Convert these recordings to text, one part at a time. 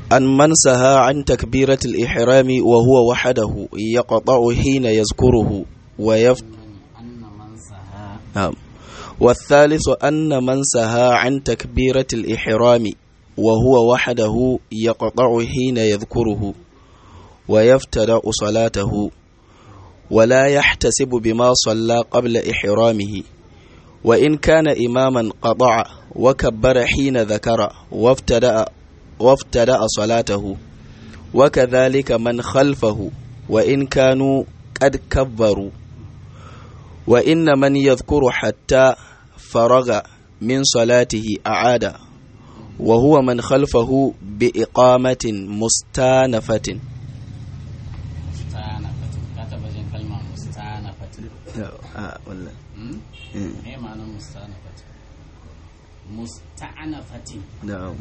أن من سهى عن تكبيرة الإحرام وهو وحده يقطع حين يذكره ويف أن من سها نعم والثالث أن من سهى عن تكبيرة الإحرام وهو وحده يقطع حين يذكره ويفتدأ صلاته ولا يحتسب بما صلى قبل إحرامه وإن كان إماما قطع وكبر حين ذكر وافتدأ وافتدأ صلاته وكذلك من خلفه وإن كانوا قد كبروا وإن من يذكر حتى فرغ من صلاته أعاد وهو من خلفه بإقامة مستانفة مستانفة كتب جن كلمة مستانفة me ma'anar mustanafat musta'anafatin نعم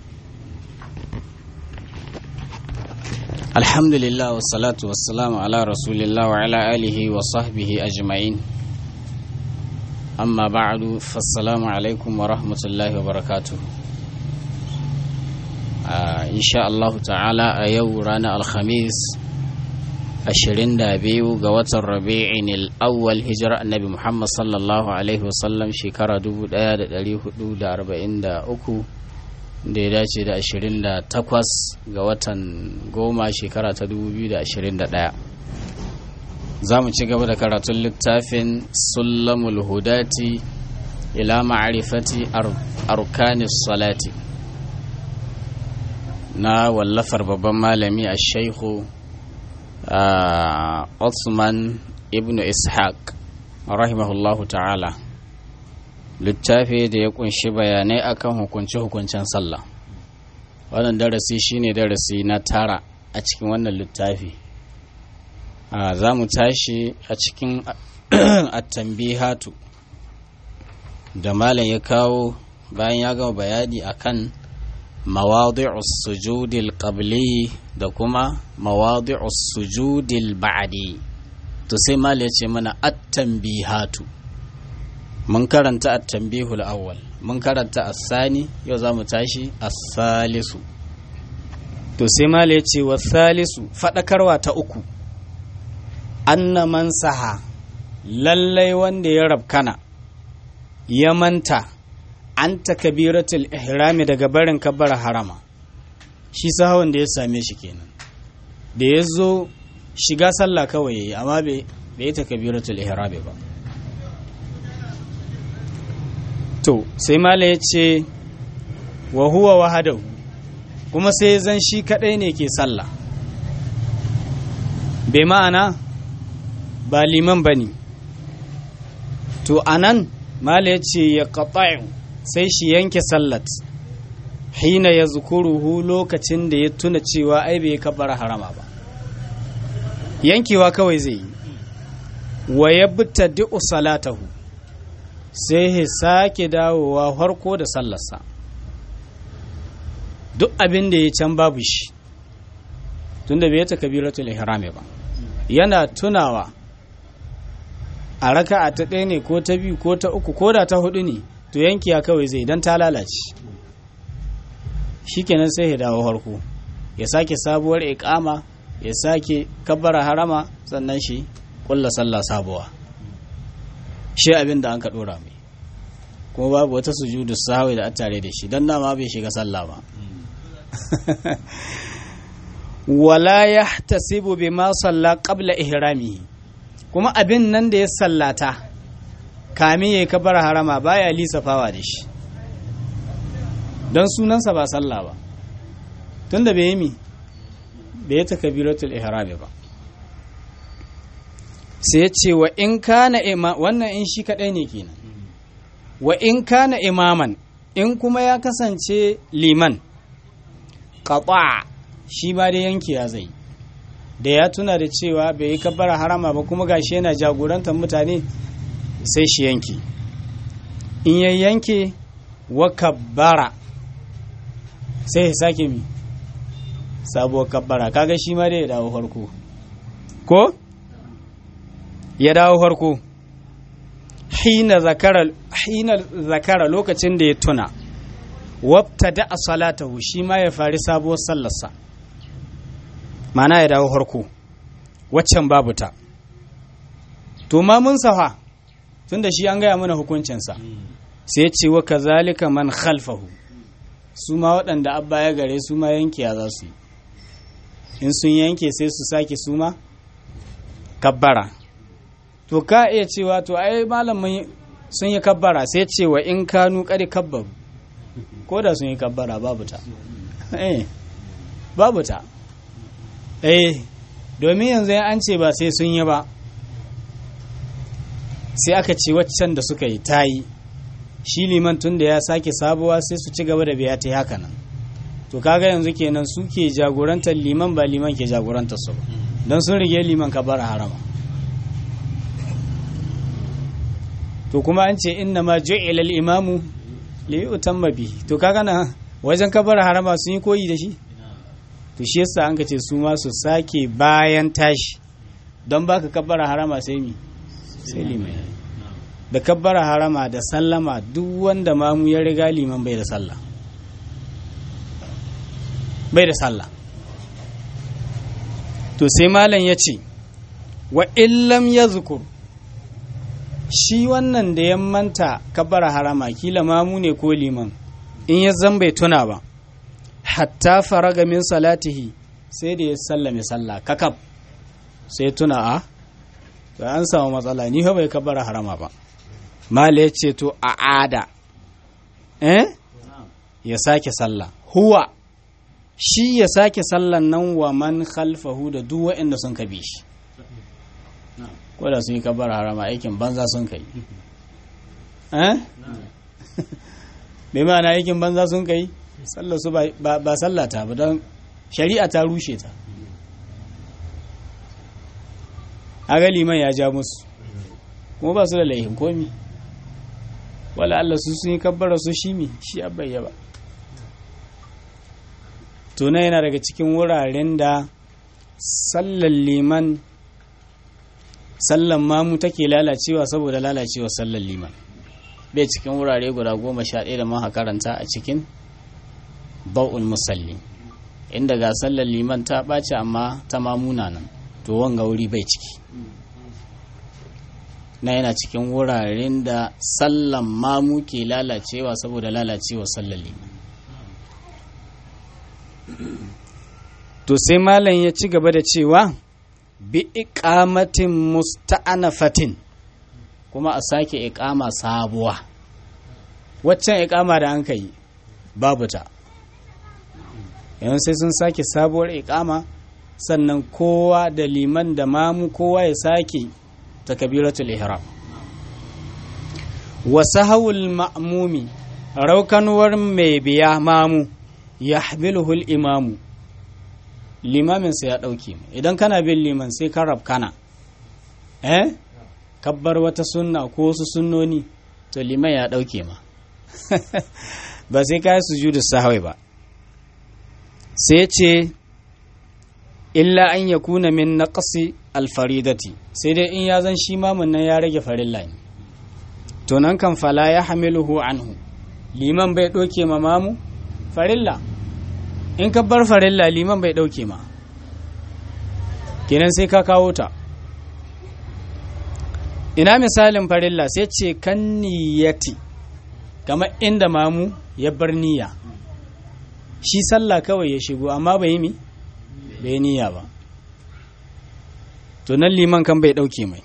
alhamdulillah wassalatu wassalamu ala rasulillah wa ala alihi wa sahbihi ajma'in amma ba'du fassalamu alaikum wa rahmatullahi wa barakatuh Ah, insha Allah ta'ala a yau ranar alhamis 22 ga watan rabi'in al-awwal hijira annabi Muhammad sallallahu alaihi wasallam shekara 1443 da ya dace da 28 ga watan goma shekara ta 2021 za mu ci gaba da karatun littafin sullamul hudati ila ma'arifati arkanis salati na wallafar babban malami a shaihu Osman ibn Ishaq rahimahullahu ta'ala littafi da ya kunshi bayanai akan hukunce-hukuncen sallah wannan darasi shine darasi na tara a cikin wannan littafi za mu tashi a cikin attambihatu da malam ya kawo bayan ya gama bayani akan mawadi'us sujudil qabli da kuma mawadi'us sujudil ba'di to sai malam ya ce mana at-tanbihatu mun karanta at-tanbihul awwal mun karanta as-sani yau zamu tashi as-salisu to sai malam ya ce was-salisu fadakarwa ta uku anna man saha lallai wanda ya rabkana ya manta an takabiratul ihrami daga barin kabbar harama shi sahawun da ya same shi kenan da ya zo shiga sallah kawai yayi amma bai yi takabiratul ihrami ba to sai mala ya ce wa huwa wahadahu kuma sai zan shi kadai ne ke sallah bai ma'ana ba liman bane to anan mala ya ce ya qata'u sai shi yanke sallat hina ya zukuruhu lokacin da ya tuna cewa ai bai kabar harama ba yankewa kawai zai yi wa ya di'u salatahu sai ya sake dawowa harko da sallarsa duk abin da ya can babu shi tunda bai ta kabiratul ihrami ba yana tunawa a raka'a ta ɗaya ne ko ta biyu ko ta uku ko da ta hudu ne to yankiya kawai zai don ta lalace shikenan sai ya dawo harko ya sake sabuwar ikama ya sake kabbara harama sannan shi kulla sallah sabuwa shi abin da an ka dora mai kuma babu wata sujudu sahwi da tare da shi don nama bai shiga sallah ba wala yahtasibu bima salla qabla ihramihi kuma abin nan da ya sallata kami ya yi kabar harama baya lisafawa da shi don sunansa ba sallah ba tun da bai yi mi bai yi takabiratul ihrami ba sai ce wa in kana ima wannan in shi kadai ne kenan wa in kana imaman in kuma ya kasance liman qata shi ba da yanki ya zai da ya tuna da cewa bai yi kabbara harama ba kuma gashi yana jagorantar mutane sai shi yanke in ya yanke wa kabbara sai ya sake mi sabuwar kabbara kaga shi ma dai ya dawo farko ko ya dawo farko hina zakara hina zakara lokacin da ya tuna wabta da salatahu shi ma ya fari sabuwar sallarsa mana ya dawo harko waccan babu ta to ma mun safa tun da shi an gaya mana hukuncinsa sai ya ce wa kazalika man khalfahu su ma waɗanda abba ya gare su ma yanke ya za su yi in sun yanke sai su sake su ma kabbara to ka iya cewa to ai malamin sun yi kabbara sai cewa in kanu kare kabbaru ko da sun yi kabbara babu ta eh babu ta eh domin yanzu an ce ba sai sun yi ba sai aka ce waccan da suka yi ta yi shi liman tun da ya sake sabuwa sai su ci gaba da biya ta haka nan to kaga yanzu kenan su ke jagorantar liman ba liman ke jagorantar su ba don sun rige liman ka bar harama to kuma an ce inna ma ju'ila al-imamu li yutamma bi to kaga na wajen kabar harama sun yi koyi da shi to shi yasa an ce su ma su sake bayan tashi don baka kabbara harama sai mi sai liman da kabbara harama da sallama duk wanda mamu ya riga liman bai da sallah bai da sallah to sai malam ya ce wa illam ya zukur shi wannan da ya manta kabbara harama kila mamu ne ko liman in ya zan bai tuna ba hatta faraga min salatihi sai da ya sallame sallah kakab sai tuna a to an samu matsala ni fa bai kabbara harama ba mala ya ce to a ada eh ya sake sallah huwa shi ya sake sallan nan wa man khalfahu da duk waɗanda sun ka bi shi ko da sun yi kabbara harama aikin banza sun kai eh bai ma'ana aikin banza sun kai sallar su ba sallata ba don shari'a ta rushe ta aga liman ya ja musu kuma ba su da laihin komi wala Allah su sun yi kabbara su shi mi shi abayya ba tuna yana daga cikin wuraren da sallar liman sallan mamu take lalacewa saboda lalacewa sallar liman bai cikin wurare guda goma sha ɗaya da maha karanta a cikin ba'ul musalli inda ga sallar liman ta ɓace amma ta mamuna nan to wanga wuri bai ciki na yana cikin wuraren da sallan mamu ke lalacewa saboda lalacewa sallar liman to sai malam ya ci gaba da cewa bi iqamatin musta'anafatin kuma a sake iqama sabuwa waccan iqama da an kai babu ta yanzu sai sun sake sabuwar iqama sannan kowa da liman da mamu kowa ya sake takabiratul ihram wa sahawul ma'mumi raukanuwar mai biya mamu yahmiluhu imamu limaminsa ya ɗauke idan kana bin liman sai ka rabkana eh kabbar wata sunna ko wasu sunnoni to liman ya ɗauke ma ba sai ka yi sujudu sahawai ba sai ce illa an ya kuna min naqsi alfaridati sai dai in ya zan shi mamun nan ya rage farilla ne to nan kan fala ya hamiluhu anhu liman bai ɗauke ma mamu farilla in ka bar farilla liman bai ɗauke ma kenan sai ka kawo ta ina misalin farilla sai ce kan niyyati kamar inda mamu ya bar niyya shi sallah kawai ya shigo amma bai yi mi bai niyya ba to nan liman kan bai ɗauke mai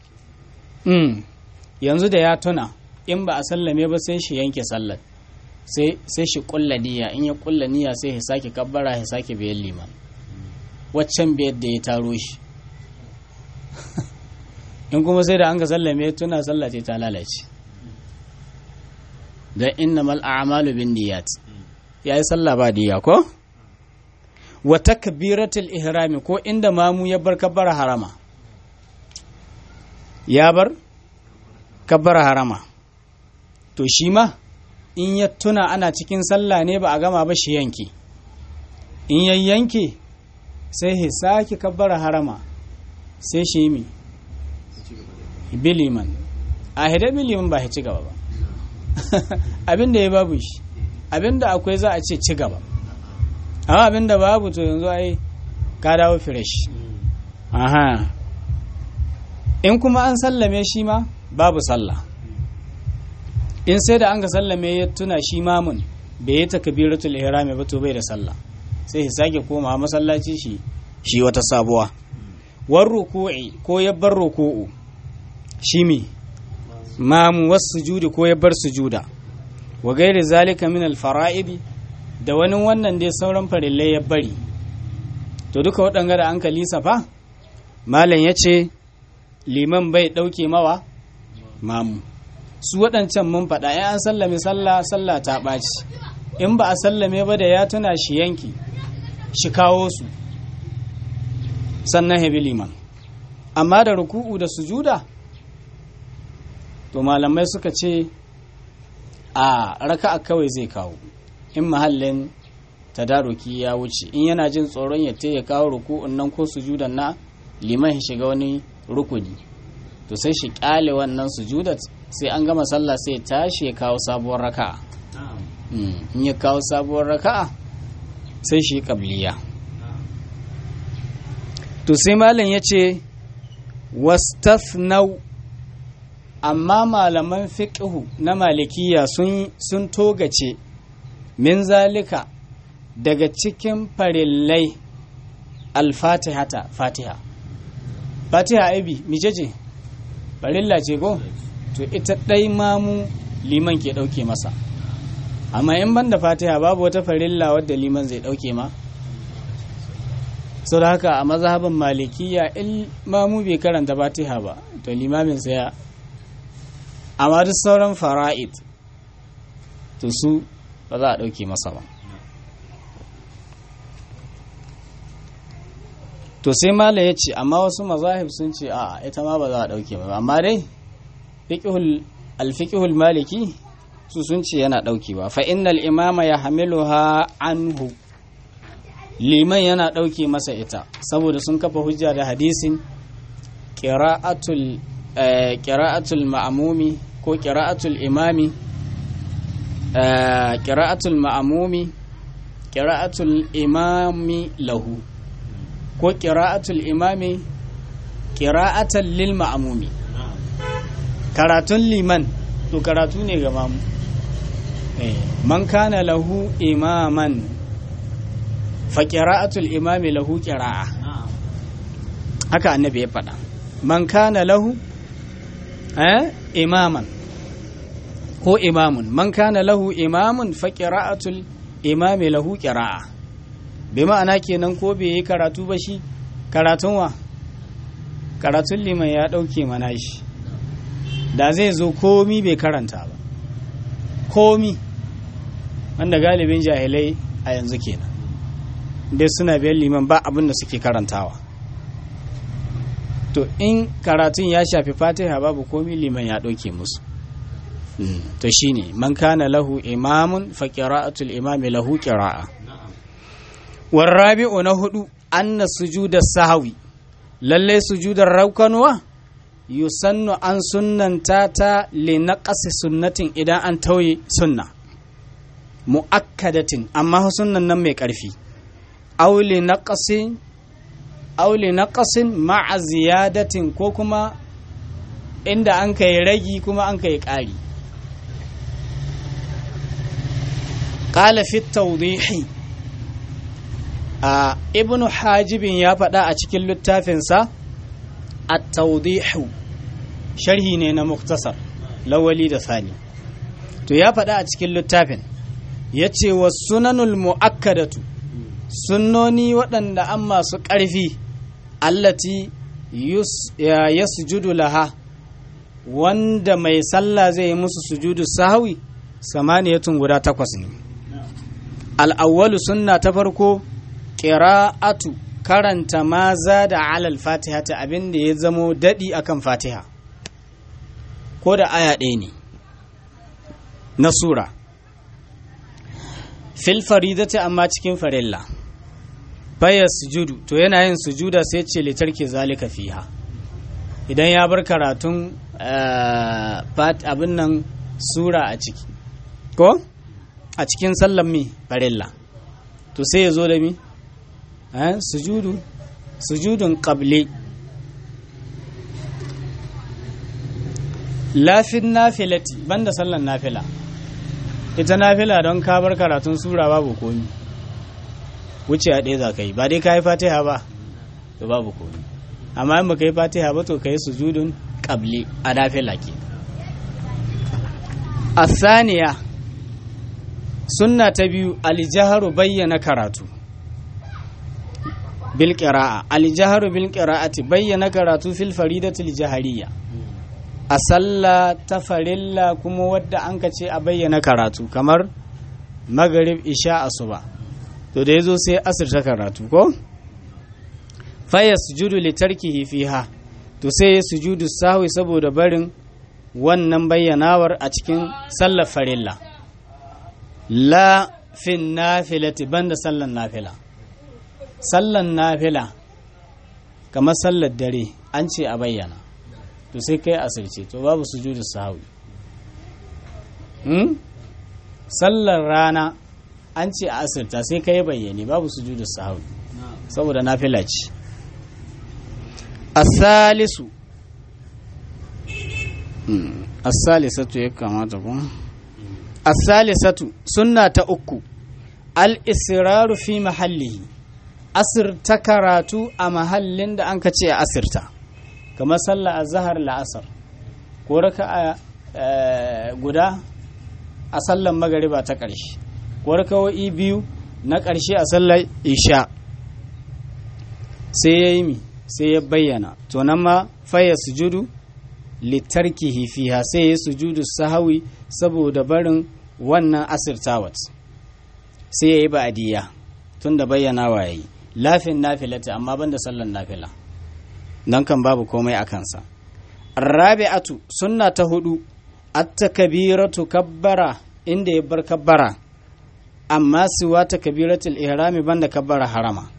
yanzu da ya tuna in ba a sallame ba sai shi yanke sallar sai shi kulla niyya in ya kulla niyya sai ya sake kabbara ya sake biyan liman waccan biyar da ya taro shi in kuma sai da an ka sallame tuna sallah ce ta lalace don inna mal a'malu bin niyyat ya yi sallah ba niyya ko wa takbiratul ihrami ko inda mamu ya bar kabbara harama ya bar kabbara harama to shi ma in ya tuna ana cikin sallah ne ba a gama ba shi yanke in ya yanke sai ya sake kabbara harama sai shi yi biliman a hida biliman ba ya ci gaba ba abin da ya babu shi abin da akwai za a ce ci gaba amma abin da babu to yanzu ai ka dawo fresh aha in kuma an sallame shi ma babu sallah in sai da an ka sallame ya tuna shi mamun bai yi takbiratul ihrami ba to bai da sallah sai ya sake koma masallaci shi shi wata sabuwa war ruku'i ko ya bar ruku'u shi mi mamu was sujudi ko ya bar sujuda wa gairi zalika min al fara'idi da wani wannan dai sauran farillai ya bari to duka waɗanga da an kalisa fa malam ya ce liman bai ɗauke mawa mamu su waɗancan mun faɗa ya an sallame sallah sallah ta ɓaci in ba a sallame ba da ya tuna shi yanki shi kawo su sannan hebi liman amma da ruku'u da sujuda to malamai suka ce a raka'a kawai zai kawo in mahallin tadaruki ya wuce in yana jin tsoron ya ya kawo ruku'un nan ko sujudan na liman ya shiga wani rukuni to sai shi kyale wannan sujudat sai an gama sallah sai ya tashi ya kawo sabuwar raka'a in ya kawo sabuwar raka'a sai shi kabliya to sai malam ya ce wastafnau amma malaman fiqhu na malikiya sun sun togace min zalika daga cikin farillai alfatihata fatiha fatiha aibi mijeje farilla ce ko to ita ɗai mamu liman ke ɗauke masa amma in ban da fatiha babu wata farilla wadda liman zai ɗauke ma sau da haka a mazhabin malikiya in mamu bai karanta fatiha ba to limamin saya amma duk sauran fara'id to su ba za a ɗauke masa ba to sai mala ya ce amma wasu mazahib sun ce a ita ma ba za a ɗauke ba amma dai alfiƙihul maliki su sun ce yana ɗaukewa fa innal imama ya hamiluha anhu liman yana ɗauke masa ita saboda sun kafa hujja da hadisin ƙira'atul ma'amumi ko ƙira'atul imami ƙira'atul ma'amumi ƙira'atul imami lahu ko ƙira'atul imami ƙira'atul lil ma'amumi karatun liman to karatu ne ga mamu man kana lahu imaman fa qira'atul imami lahu qira'a haka annabi ya faɗa man kana lahu eh imaman ko imamun man kana lahu imamun fa qira'atul imami lahu qira'a bi ma'ana kenan ko bai yi karatu ba shi karatun wa karatun liman ya ɗauke mana shi da zai zo komi bai karanta ba komi wanda galibin jahilai a yanzu kenan dai suna biyan liman ba abin da suke karantawa to in karatun ya shafi fatiha babu komi liman ya ɗauke musu to shine man kana lahu imamun fa qira'atul imami lahu qira'a warrabi'u na hudu anna sujuda sahwi lalle sujudar raukanuwa yusannu an sunnanta ta li naqasi sunnatin idan an tauye sunna muakkadatin amma sunnan nan mai karfi aw li naqasin aw li naqasin ma'a ziyadatin ko kuma inda an kai ragi kuma an kai ƙari qala fi tawdihi a ibnu hajibin ya faɗa a cikin littafinsa at-tawdihu sharhi ne na muktasar lawali da sani to ya faɗa a cikin littafin ya ce wa sunanul mu'akkadatu sunnoni waɗanda an masu ƙarfi allati ya sujudu laha wanda mai sallah zai yi musu sujudu sahawi samaniyatun guda takwas ne al'awwalu sunna ta farko ƙira'atu karanta maza da alal fatiha ta abin da ya zamo daɗi akan fatiha ko da aya ɗaya ne na sura fil faridati amma cikin farilla baya sujudu to yana yin sujuda sai ce litarki zalika fiha idan ya bar karatun abin nan sura a ciki ko a cikin sallan mi farilla to sai ya zo da mi eh sujudu sujudun qabli lafin nafilati banda sallan nafila ita nafila don ka bar karatun sura babu komi wuce a ɗaya za ka yi ba dai ka yi fatiha ba to babu komi amma in baka yi fatiha ba to ka yi sujudun qabli a nafila ke asaniya sunna ta biyu aljaharu bayyana karatu bil qira'a aljaharu bil qira'ati bayyana karatu fil faridatil jahariyya a sallah ta farilla kuma wadda an ka ce a bayyana karatu kamar magarib isha asuba to da yazo sai asirta karatu ko fa yasjudu li tarkihi fiha to sai ya sujudu sahwi saboda barin wannan bayyanawar a cikin sallar farilla la fin nafilati banda sallan nafila sallan nafila kamar sallar dare an ce a bayyana to sai kai asirce to babu sujudu sahwi hmm? sallar rana an ce a asirta sai kai bayyane babu sujudu sahwi saboda nafila ce asalisu asalisatu ya kamata ku asalisatu sunna ta uku al-israru fi mahallihi asirta karatu a mahallin da an ka ce a asirta kamar sallah a zahar la'asar ko raka a guda a sallan magariba ta ƙarshe ko rakawo'i biyu na ƙarshe a sallar isha sai ya yi mi sai ya bayyana to nan ma faya sujudu litarkihi fiha sai ya sujudu sahawi saboda barin wannan asirtawat sai ya yi ba'adiyya tun da bayyana wa ya yi lafin nafilata amma ban da sallan nafila don kan babu komai a kansa rabi'atu sunna ta hudu at-takbiratu kabbara inda ya bar kabbara amma siwa takbiratul ihrami banda kabbara harama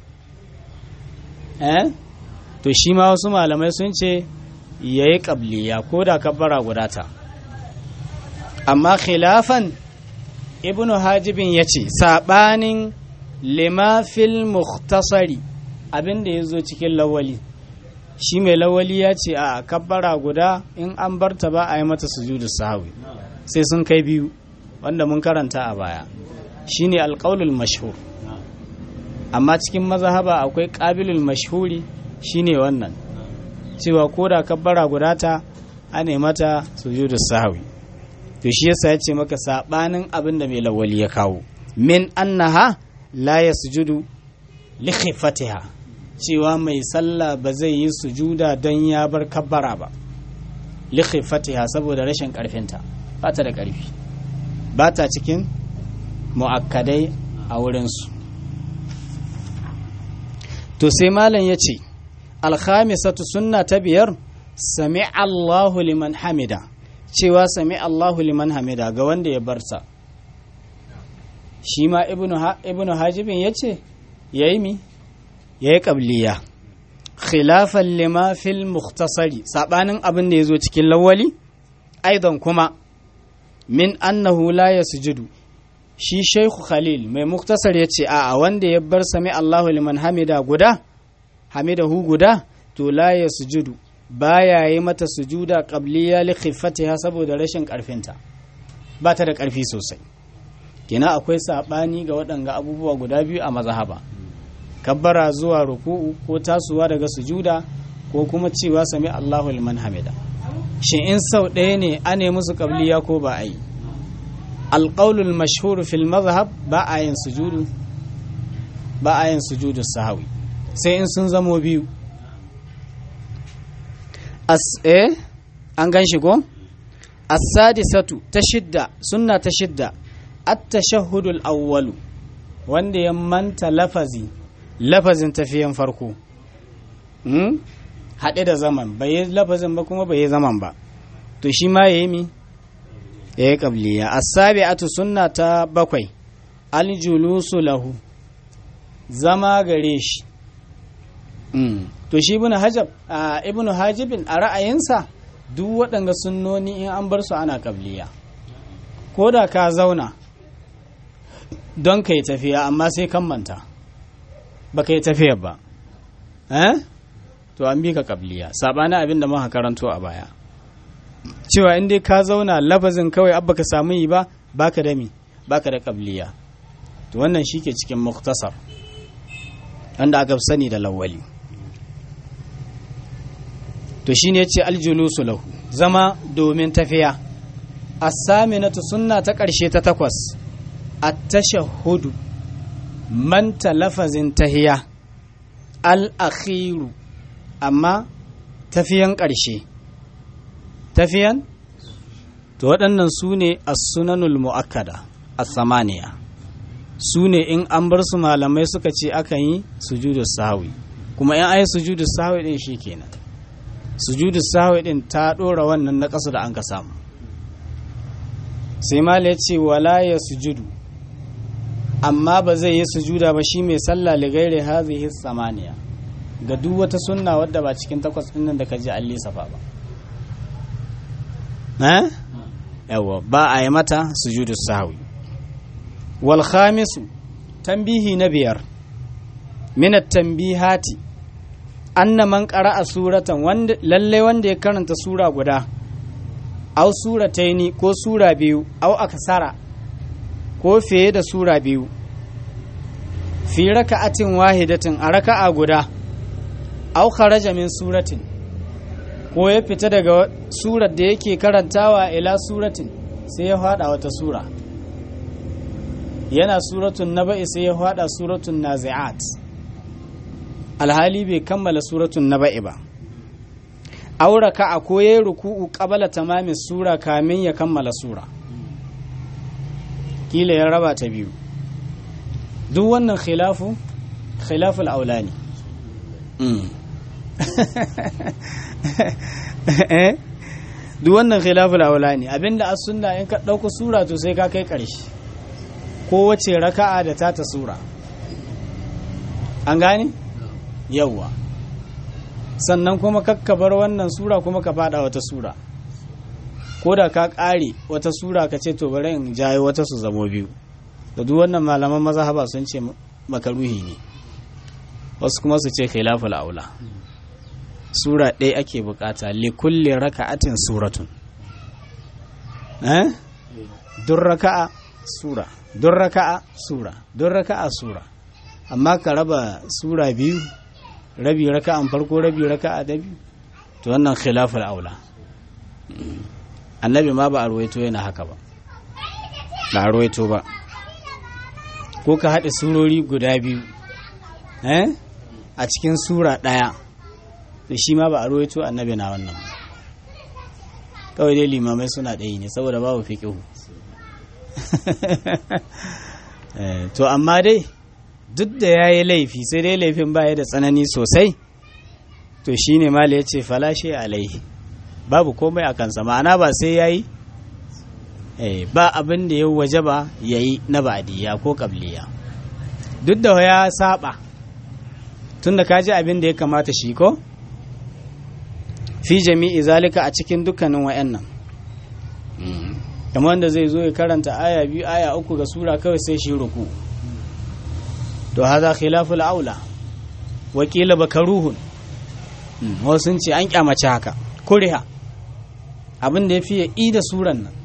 eh to shi ma wasu malamai sun ce yayi qabliya ko da kabbara guda ta amma khilafan ibnu hajibin yace sabanin lima fil mukhtasari abinda yazo cikin lawali shi mai lawali ya ce a kabbara guda in an barta ba a yi mata sujudu sahawi sai sun kai biyu wanda mun karanta a baya shine alƙaulul mashhur amma cikin mazhaba akwai ƙabilul mashhuri shine wannan cewa ko da kabbara guda ta a ne mata sujudu sahawi to shi yasa ya ce maka sabanin abin da mai lawali ya kawo min annaha la yasjudu li khifatiha cewa mai sallah ba zai yi sujuda don ya bar kabbara ba likhi fatiha saboda rashin karfinta ba ta da karfi ba ta cikin mu'akkadai a wurinsu to sai malam ya ce alhamisatu sunna ta biyar sami allahu liman hamida cewa sami allahu liman hamida ga wanda ya barsa shi ma ibnu hajibin ya ce ya yi mi ya yi ƙabliya khilafan lima fil mukhtasari saɓanin abin da ya zo cikin lawali aidan kuma min annahu la ya sujudu shi shaikhu khalil mai muktasar ya ce a wanda ya bar sami allahu liman hamida guda hamidahu guda to la ya sujudu baya yi mata sujuda qabliya li khiffatiha saboda rashin karfinta ba ta da karfi sosai kina akwai saɓani ga waɗanga abubuwa guda biyu a mazhaba kabbara zuwa ruku'u ko tasowa daga sujuda ko kuma cewa sami Allahu liman hamida shin in sau ɗaya ne a ne musu qabliya ko ba a yi alƙaulul mashhur fil mazhab ba a yin sujudu ba a yin sujudu sahawi sai in sun zamo biyu as eh an gan shi ko as-sadisatu ta shidda sunna ta shidda at-tashahhudul awwalu wanda ya manta lafazi lafazin tafiyan farko haɗe da zaman bai yi lafazin ba kuma bai yi zaman ba to shi ma ya yi mi ya yi ƙabliya asabi'atu sunna ta bakwai aljulusu lahu zama gare shi to shi ibnu hajab ibnu hajibin a ra'ayinsa duk waɗanga sunnoni in an bar su ana ƙabliya ko da ka zauna don ka yi tafiya amma sai kan manta baka yi tafiyar ba eh to an bi ka kabliya sabanin abin da muka karanto a baya cewa in dai ka zauna lafazin kawai abba ka samu yi ba baka da mi baka da kabliya to wannan shi ke cikin muktasar wanda aka sani da lawali to shine yace aljulusu lahu zama domin tafiya as-saminatu sunna ta ƙarshe ta takwas at-tashahhudu manta lafazin tahiya al-akhiru amma tafiyan ƙarshe tafiyan to waɗannan su ne as-sunanul mu'akkada as-samaniya su ne in an bar su malamai suka ce akan yi sujudu sahwi kuma in ayi sujudu sahwi din shikenan sujudu sahwi din ta dora wannan na ƙasa da an ka samu sai mal ya ce wala ya sujudu amma ba zai yi sujuda ba shi mai sallah li gairi hadhihi samaniya ga duk wata sunna wadda ba cikin takwas din nan da ka ji an lissafa ba eh yawa ba a yi mata sujudu sahwi wal khamisu tambihi na biyar min at-tanbihati anna man qara'a suratan wanda lalle wanda ya karanta sura guda aw surataini ko sura biyu aw aksara ko fiye da sura biyu fi raka'atin wahidatin a raka'a guda aw kharaja min suratin ko ya fita daga surar da yake karantawa ila suratin sai ya fada wata sura yana suratun naba'i sai ya fada suratun nazi'at alhali bai kammala suratun naba'i ba auraka a koye ruku'u qabala tamamin sura kamin ya kammala sura kila ya raba ta biyu duk wannan khilafu khilaful aulani duk wannan khilaful aulani abinda as sunna in ka dauko sura to sai ka kai karshe kowace raka'a da ta ta sura an gane yawwa sannan kuma kakkabar wannan sura kuma ka fada wata sura ko da ka kare wata sura ka ce to bari in jayo wata su zamo biyu da duk wannan malaman mazhaba sun ce makaruhi ne wasu kuma su ce khilaful aula sura ɗaya ake bukata li kulli raka'atin suratun eh duk raka'a sura duk raka'a sura duk raka'a sura amma ka raba sura biyu rabi raka'an farko rabi raka'a da biyu to wannan khilaful aula annabi ma ba a ruwaito yana haka ba ba a ruwaito ba ko ka haɗe surori guda biyu eh a cikin sura ɗaya to shi ma ba a ruwaito annabi na wannan kawai dai limamai suna ɗaya ne saboda babu fiƙihu to amma dai duk da ya yi laifi sai dai laifin baya da tsanani sosai to shi ne mala ya ce falashe alaihi babu komai a kansa ma'ana ba sai ya yi ba abin da ya waje ba ya yi na ba'adiyya ko kabliya duk da ya saba tun da kaji abin da ya kamata shi ko fi jami'i zalika a cikin dukkanin wa'annan kamar wanda zai zo ya karanta aya biyu aya uku ga sura kawai sai shi ruku to haza khilaful aula wakila bakaruhun wasu ce an kyamace haka kuriha abin da ya fiye i da suran nan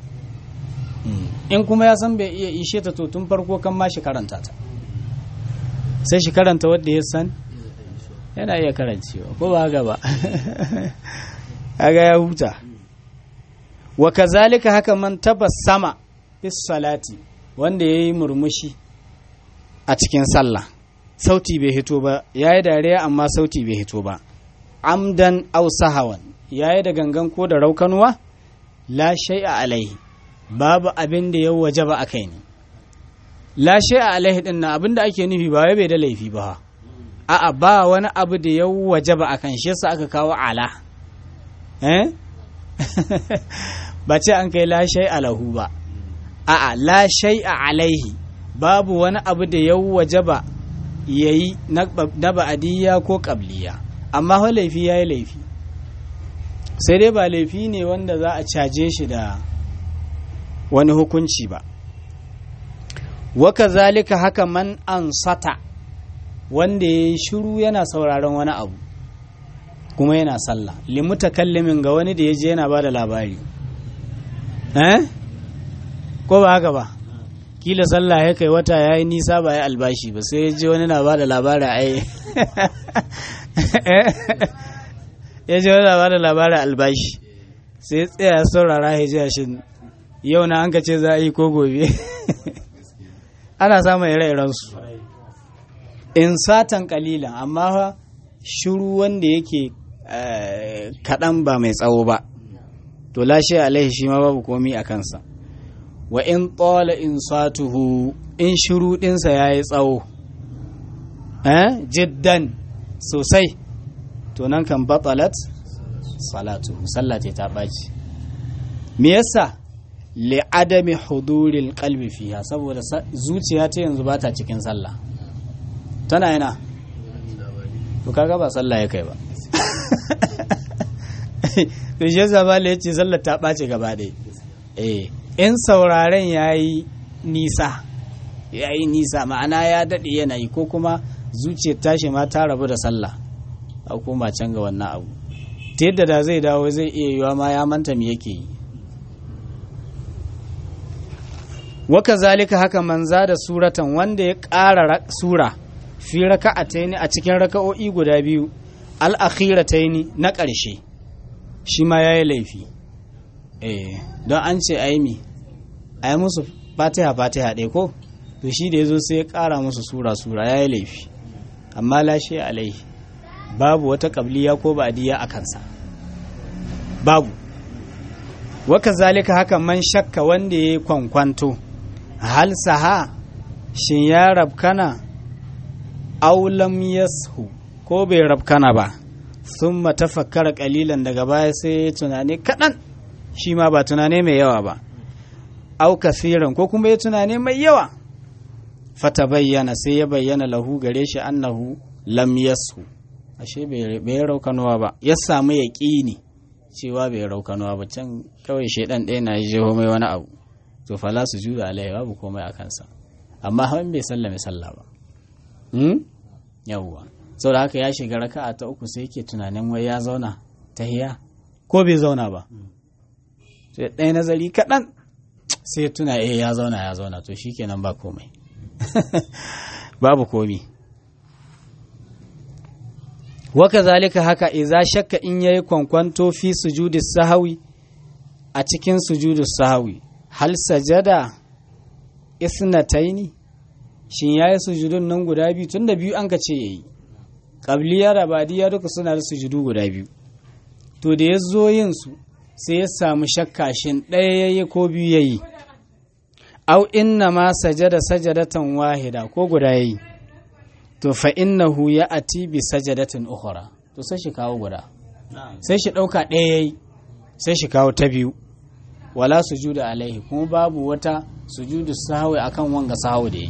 in kuma ya san bai iya ishe ta to tun farko kan ma shi karanta ta sai shi karanta wadda ya san yana iya karancewa ko ba haka ba kaga ya huta wa kazalika haka man tabassama fis salati wanda yayi murmushi a cikin sallah sauti bai hito ba yayi dariya amma sauti bai hito ba amdan aw sahawan yayi da gangan ko da raukanuwa la shay'a alaihi babu abin da ya wajaba akai ne la shay'a alaihi din na abin da ake nufi ba wai bai da laifi ba a'a ba wani abu da ya wajaba akan shi yasa aka kawo ala eh ba ce an kai la shay'a lahu ba a'a la shay'a alaihi babu wani abu da ya wajaba yayi na ba'adiyya ko qabliya amma ho laifi yayi laifi sai dai ba laifi ne wanda za a caje shi da wani hukunci ba waka zalika haka man ansata wanda ya yi shiru yana sauraron wani abu kuma yana sallah limutakallimin ga wani da ya je yana ba da labari eh ko ba haka ba kila sallah ya kai wata ya yi nisa ba ya albashi ba sai ya je wani na ba da labari ai ya je wani na ba da labari albashi sai ya tsaya saurara ya ji shi yau na an ka ce za a yi ko gobe ana samun ire-irensu in satan kalilan amma shiru wanda yake kaɗan ba mai tsawo ba to lashe alaihi shi ma babu komi a kansa wa in tsola in satuhu in shiru ɗinsa ya yi tsawo jiddan sosai to nan kan batsalat salatuhu sallate ta ɓaci me yasa li'adami huduril qalbi fiha saboda zuciya ta yanzu ba ta cikin sallah tana yana to kaga ba sallah ya kai ba to shi yasa ba ya ce sallar ta ɓace gaba ɗaya eh in sauraren yayi nisa yayi nisa ma'ana ya daɗe yanayi ko kuma zuciyar tashi ma ta rabu da sallah a koma can ga wannan abu ta yadda da zai dawo zai iya yiwa ma ya manta me yake yi waka zalika haka manza da suratan wanda ya ƙara sura fi raka'ataini a cikin raka'o'i guda biyu al'akhirataini na ƙarshe shi ma ya yi laifi eh don an ce aimi a yi musu fatiha fatiha ɗaya ko to shi da ya zo sai ya ƙara musu sura sura ya yi laifi amma lashe alaihi babu wata ƙabliya ko ba'adiyya a kansa babu waka zalika haka man shakka wanda ya yi kwankwanto hal saha shin ya rabkana aulam yashu ko bai rabkana ba sun matafakkara kalilan daga baya sai ya tunani kaɗan shi ma ba tunani mai yawa ba au kasiran ko kuma ya tunani mai yawa fata bayyana sai ya bayyana lahu gare shi annahu lam yashu ashe bai raukanuwa ba ya samu yaƙini cewa bai raukanuwa ba can kawai shaidan ɗaya na jeho mai wani abu to fala su juda alaihi babu komai a kansa amma hawan bai sallame sallah ba yawwa sau da haka ya shiga raka'a ta uku sai yake tunanin wai ya zauna ta hiya ko bai zauna ba sai ɗaya nazari kaɗan sai ya tuna eh ya zauna ya zauna to shikenan ba komai babu komi waka zalika haka iza shakka in yayi kwankwanto fi sujudi sahawi a cikin sujudu sahawi hal sajada isnataini shin yayi sujudun nan guda biyu tunda biyu an ka ce yayi qabliya da badiya duka suna da sujudu guda biyu to da ya zo yin su sai ya samu shakka shin ɗaya yayi ko biyu yayi au inna ma sajada sajadatan wahida ko guda yayi to fa innahu ya ati bi sajadatin ukhra to sai shi kawo guda sai shi dauka ɗaya yayi sai shi kawo ta biyu wala sujuda alaihi kuma babu wata sujudu sahwi akan wanga sahwi da yi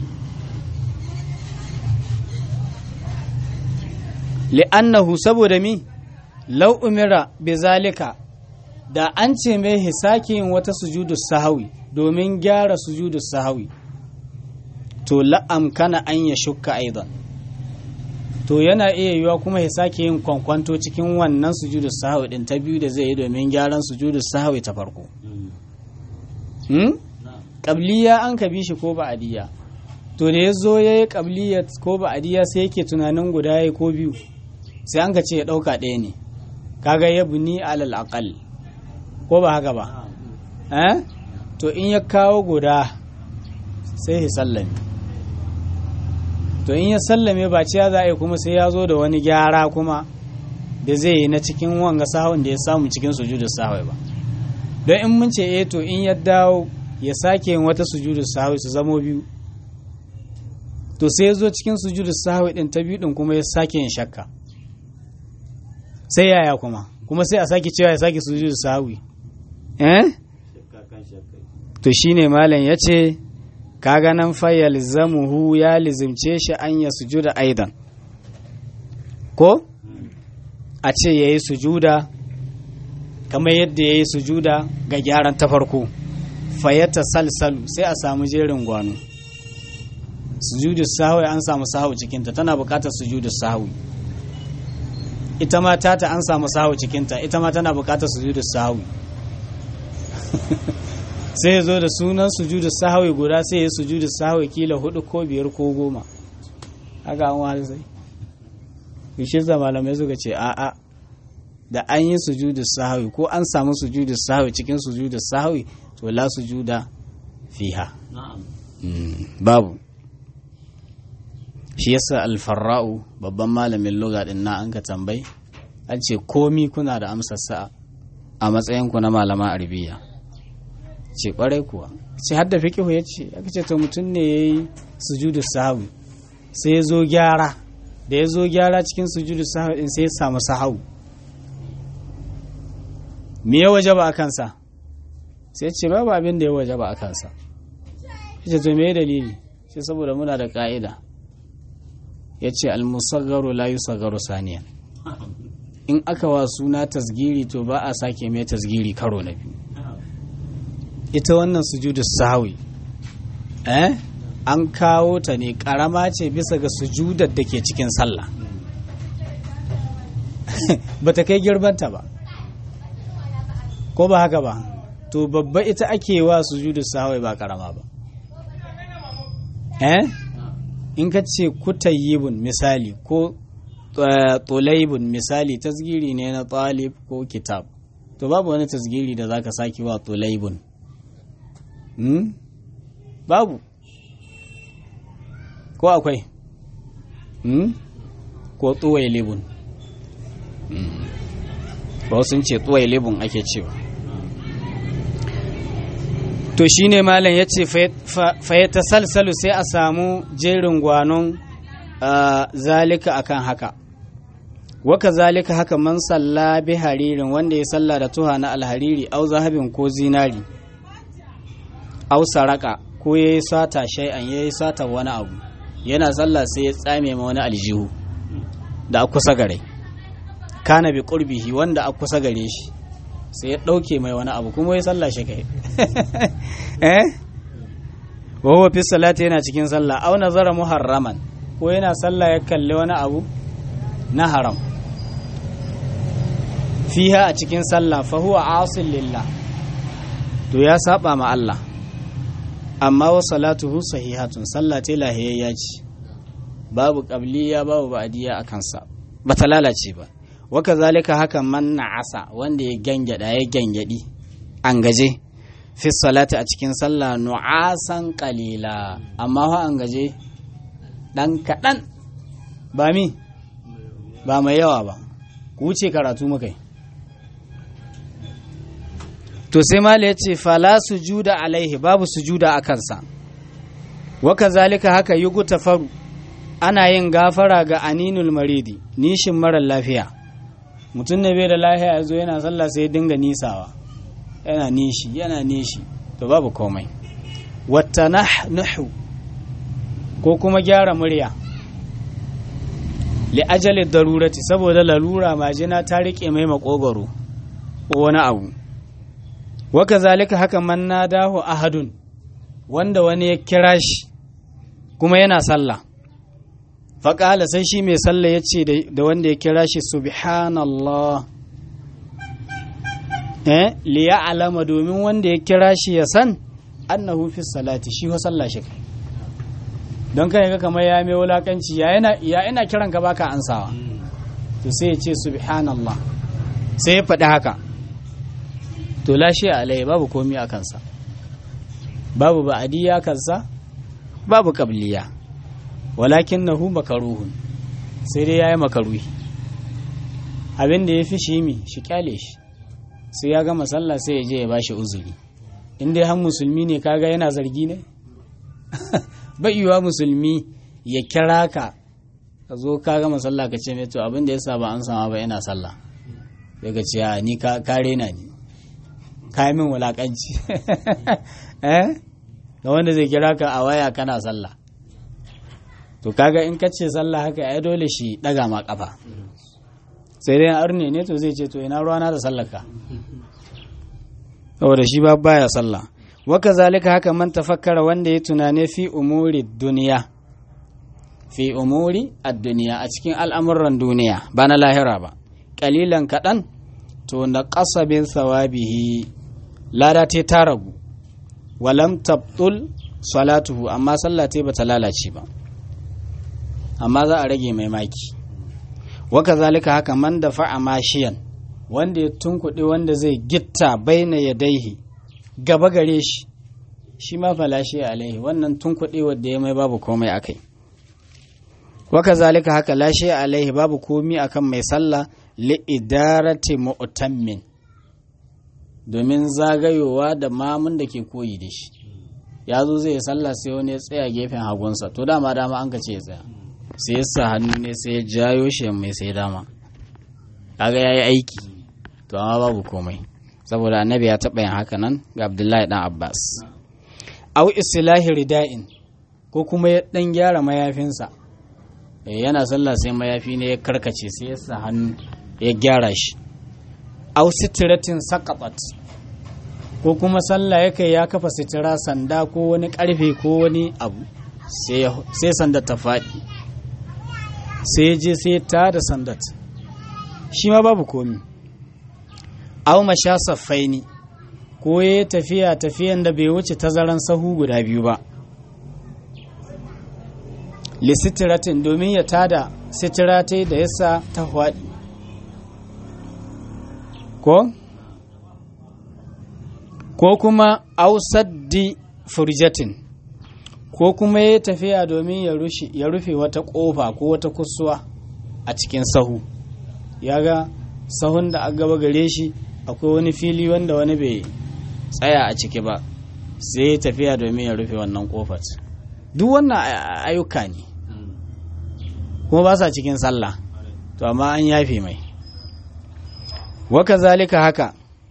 li'annahu saboda mi law umira bi zalika da an ce mai hisaki yin wata sujudu sahwi domin gyara sujudu sahwi to la'amkana an ya shukka aidan to yana iya yiwa kuma ya sake yin kwankwanto cikin wannan sujudu sahawi din ta biyu da zai yi domin gyaran sujudu sahawi ta farko hmm? qabliya an ka bi shi ko ba'adiyya to da ya zo ya yi qabliya ko ba'adiyya sai yake tunanin guda ya ko biyu sai an ka ce ya ɗauka ɗaya ne kaga ya buni alal aqal ko ba haka ba eh to in ya kawo guda sai ya sallame to in ya sallame ba ciya za a yi kuma sai ya zo da wani gyara kuma da zai yi na cikin wanga sahun da ya samu cikin sujudu sahwai ba don in mun ce eh to in ya dawo ya sake yin wata sujudu sahwai su zamo biyu to sai ya zo cikin sujudu sahwai din ta biyu din kuma ya sake yin shakka sai yaya kuma kuma sai a sake cewa ya sake sujudu sahwi eh to shine malam yace kaga nan fa yalzamuhu ya lizimce shi an ya sujuda aidan ko a ce yayi sujuda kamar yadda yayi sujuda ga gyaran ta farko fayata salsalu sai a samu jerin gwano sujudu sahwi an samu sahwi cikinta tana buƙatar sujudu sahwi ita ma tata an samu sahwi cikinta ita ma tana buƙatar sujudu sahwi sai ya zo da sunan sujudu sahwi guda sai ya sujudu sahwi kila hudu ko biyar ko goma haka an wani sai bishe da malamai suka ce a'a da an yi sujudu sahwi ko an samu sujudu sahwi cikin sujudu sahwi to la sujuda fiha babu shi yasa alfarra'u babban malamin lugha din na an ka tambayi an ce komi kuna da amsar sa a matsayin ku na malama arabiya ce kwarai kuwa ce har da fiqhu yace aka ce to mutum ne yayi sujudu sahwi sai ya zo gyara da ya zo gyara cikin sujudu sahwi din sai ya samu sahau me ya wajaba a kansa sai ce babu abin da ya wajaba a kansa ce to me dalili sai saboda muna da ka'ida ya ce almusaggaru la yusaggaru saniyan in aka wa suna tasgiri to ba a sake mai tasgiri karo na biyu ita wannan sujudu sahwi eh an kawo ta ne karama ce bisa ga sujudar da ke cikin sallah ba ta kai girbanta ba ko ba haka ba to babba ita ake wa sujudu sahwi ba karama ba eh in ka ce kutayyibun misali ko tulaibun misali tasgiri ne na talib ko kitab to babu wani tasgiri da zaka saki wa tulaibun hmm? babu ko akwai hmm? ko tsuwailibun hmm. ba sun ce tsuwailibun ake cewa to shine malam ya ce fayyata salsalu sai a samu jerin gwanon zalika akan haka waka zalika haka man salla bi haririn wanda ya salla da tuha na alhariri au zahabin ko zinari au saraka ko ya yi sata shay'an ya yi sata wani abu yana salla sai ya tsame ma wani aljihu da a kusa gare kana bi qurbihi wanda a kusa gare shi sai ya ɗauke mai wani abu kuma ya sallah shi kai eh wawa fi salati yana cikin sallah au nazara muharraman ko yana sallah ya kalli wani abu na haram fiha a cikin sallah fa huwa asil lillah to ya saba ma Allah amma wa salatuhu sahihatun sallah ta lahiyayya ce babu qabliya babu ba'diya akan sa bata lalace ba waka zalika haka man na'asa wanda ya gangyada ya gangyadi an gaje fi salati a cikin sallah nu'asan qalila amma fa an gaje dan kadan ba mi ba mai yawa ba ku wuce karatu mukai to sai mala yace fala sujuda alaihi babu sujuda a kansa waka zalika haka yugu tafaru ana yin gafara ga aninul maridi nishin marar lafiya mutum ne bai da lahiya ya zo yana sallah sai ya dinga nisawa yana nishi yana nishi to babu komai wata nahu ko kuma gyara murya li ajali darurati saboda lalura majina ta rike mai makogoro ko wani abu waka zalika haka man nadahu ahadun wanda wani ya kira shi kuma yana sallah faƙala sai shi mai sallah ya ce da wanda ya kira shi subhanallah eh liya alama domin wanda ya kira shi ya san annahu fi salati shi wa sallah shi don kai ga kamar ya mai wulakanci ya ina kiran ka baka ansawa to sai ya ce subhanallah sai ya faɗi haka to lashe alai babu komi a kansa babu ba'adiyya kansa babu qabliya walakin nahu makaruhun sai dai ya yi makaruhi abin da ya fi shi mi shi kyale shi sai ya gama sallah sai ya je ya bashi uzuri in dai har musulmi ne kaga yana zargi ne baiwa musulmi ya kira ka ka zo ka gama sallah ka ce mai to abin da ya sa ba an sama ba yana sallah daga ce a ni ka rena ni ka yi min wulakanci eh ga wanda zai kira ka a waya kana sallah to kaga in ka ce sallah haka ai dole shi daga ma kafa sai dai arne ne to zai ce to ina ruwana da sallaka saboda shi ba baya sallah waka zalika haka man tafakkara wanda ya tunane fi umuri duniya fi umuri ad-duniya a cikin al'amuran duniya ba na lahira ba kalilan kaɗan to na ƙasabin sawabihi lada ta ta ragu walam tabtul salatuhu amma sallah ta bata lalace ba amma za a rage mai maki waka zalika haka man da fa'a mashiyan wanda ya tunkuɗe wanda zai gitta baina ya daihi gaba gare shi shi ma falashi alaihi wannan tunkuɗe wadda ya mai babu komai akai waka zalika haka lashe alaihi babu komi akan mai sallah li idarati mu'tammin domin zagayowa da mamun da ke koyi da shi ya zo zai sallah sai wani ya tsaya gefen hagunsa to dama dama an ka ce ya tsaya sai ya sa hannu ne sai ya jayo shi mai sai dama kaga yayi aiki to amma babu komai saboda annabi ya taɓa yin haka nan ga abdullahi dan abbas au islahi rida'in ko kuma ya dan gyara mayafinsa yana sallah sai mayafi ne ya karkace sai ya sa hannu ya gyara shi au sitiratin saqatat ko kuma sallah ya kai ya kafa sitira sanda ko wani karfe ko wani abu sai sanda ta faɗi sai je sai ta da sandat shi ma babu komi au masha saffaini ko ya tafiya tafiyan da bai wuce tazaran sahu guda biyu ba lisitiratin domin ya tada sitiratai da yasa ta faɗi ko ko kuma ausaddi furjatin ko kuma ya tafiya domin ya rufe wata ƙofa ko wata kusuwa a cikin sahu ya ga sahun da aka gaba gare shi akwai wani fili wanda wani bai tsaya a ciki ba sai ya tafiya domin ya rufe wannan ƙofar duk wannan ayyuka ne kuma ba sa cikin sallah to amma an yafe mai waka zalika haka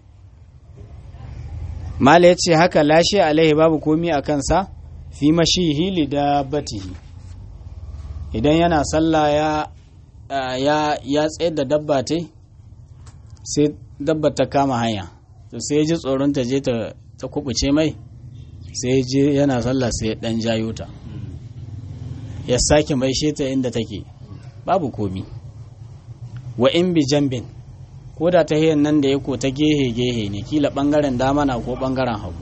mala ya ce haka lashe alaihi babu komi a kansa fi mashihi li dabbatihi idan yana sallah ya ya ya tsayar da dabba ta sai dabba ta kama hanya to sai ya ji tsoron ta je ta kubuce mai sai je yana sallah sai ya dan jayo ta ya sake mai ta inda take babu komi wa in bi jambin ko da ta nan da ya ko ta gehe gehe ne kila bangaren dama na ko bangaren hagu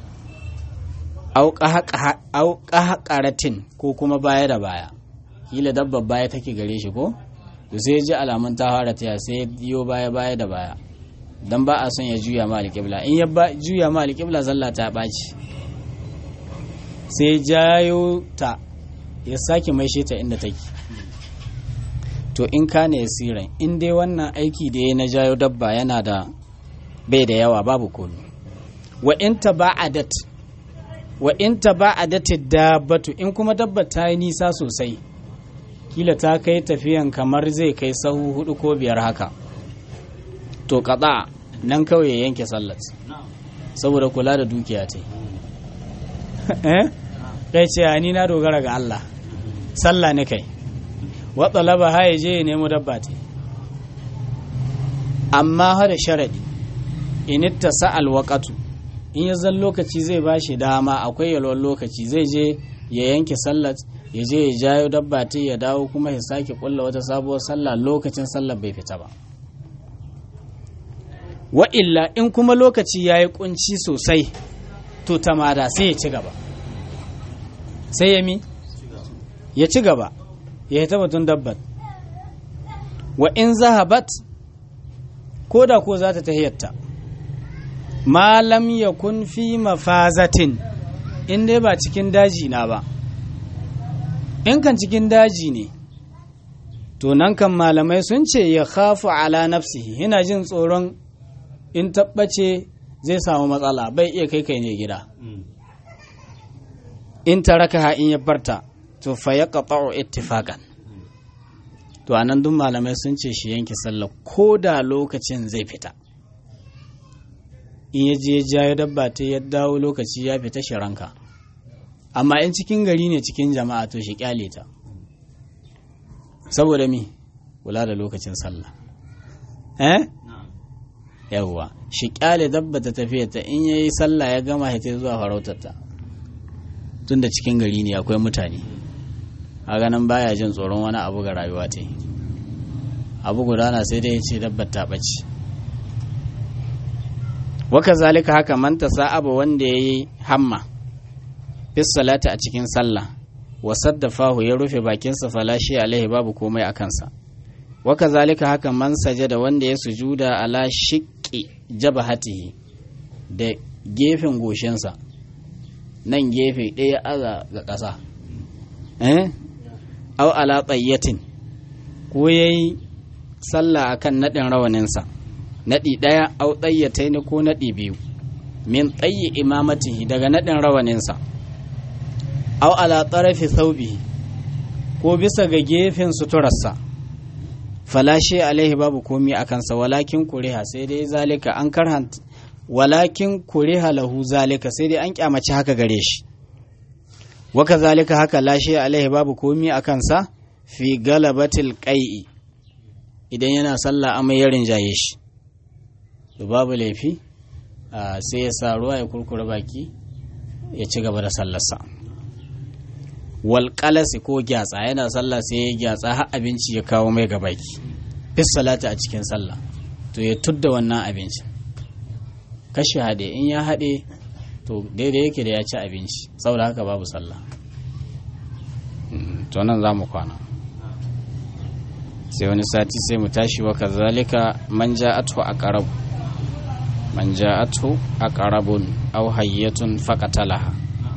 au ƙaratin ko kuma baya da baya kila dabba baya take gare shi ko to sai ji alamun ta fara taya sai ya biyo baya baya da baya dan ba a son ya juya ma alƙibla in ya juya ma alƙibla zalla ta ɓaci sai jayo ta ya sake mai ta inda take to in ka ne siran in dai wannan aiki da ya na jayo dabba yana da bai da yawa babu komi wa in ta ba'adat wa in ta ba'adat dabbatu in kuma dabba ta yi nisa sosai kila ta kai tafiyan kamar zai kai sahu hudu ko biyar haka to kaza nan kawai ya yanke sallat saboda kula da dukiya ta eh kai ce ni na dogara ga Allah sallah ne kai wa talaba ha ya je ya nemo dabba ta amma ha da sharadi in ittasa alwaqatu in ya zan lokaci zai bashi dama akwai yalwar lokaci zai je ya yanke sallat ya je ya jayo dabba ta ya dawo kuma ya sake kulla wata sabuwar sallah lokacin sallar bai fita ba wa illa in kuma lokaci ya yi kunci sosai to tamada sai ya ci gaba sai ya mi ya ci gaba ya yi tabbatun dabbat wa in zahabat ko da ko za ta tahiyatta malam ya kun fi mafazatin in dai ba cikin daji na ba in kan cikin daji ne to nan kan malamai sun ce ya khafu ala nafsihi yana jin tsoron in tabbace zai samu matsala bai iya kai kai ne gida in taraka in ya barta to fa ya qata'u ittifaqan to anan duk malamai sun ce shi yanke sallah ko da lokacin zai fita in ya je ya dabba ta ya dawo lokaci ya fita shi ranka amma in cikin gari ne cikin jama'a to shi kyale ta saboda mi kula da lokacin sallah eh yawwa shi kyale dabba ta tafiya ta in yayi sallah ya gama ya ta zuwa farautar ta tunda cikin gari ne akwai mutane a ganin baya jin tsoron wani abu ga rayuwa ta abu gudana sai dai ya ce dabbar ta ɓace waka zalika haka man sa'aba wanda ya yi hamma fis salata a cikin sallah wa saddafahu ya rufe bakinsa falashi alaihi babu komai a kansa waka zalika haka man sajada wanda ya sujuda ala shiqqi jabahatihi da gefen goshinsa nan gefe ɗaya aza ga ƙasa eh au ala tsayyatin ko yayi sallah akan naɗin rawaninsa naɗi ɗaya au tsayyatai ne ko naɗi biyu min tsayi imamatihi daga naɗin rawaninsa au ala tsarafi saubi ko bisa ga gefen suturarsa falashe alaihi babu komi a kansa walakin kuriha sai dai zalika an karhanta walakin kuriha lahu zalika sai dai an kyamaci haka gare shi waka zalika haka lashe alaihi babu komi a kansa fi galabatil qai'i idan yana sallah amma ya rinjaye shi to babu laifi sai ya sa ruwa ya kurkure baki ya ci gaba da sallarsa wal ko gyatsa yana sallah sai ya gyatsa har abinci ya kawo mai gabaki fis salata a cikin sallah to ya tudda wannan abincin kashe haɗe in ya haɗe to daidai yake da ya ci abinci saboda haka babu sallah to nan za mu kwana sai wani sati sai mu tashi wa kazalika man ja'atu aqrab man ja'atu aqrabun aw hayyatun faqatalaha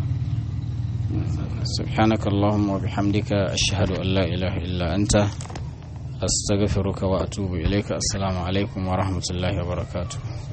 سبحانك اللهم وبحمدك أشهد أن لا إله إلا أنت أستغفرك وأتوب إليك السلام عليكم ورحمة الله وبركاته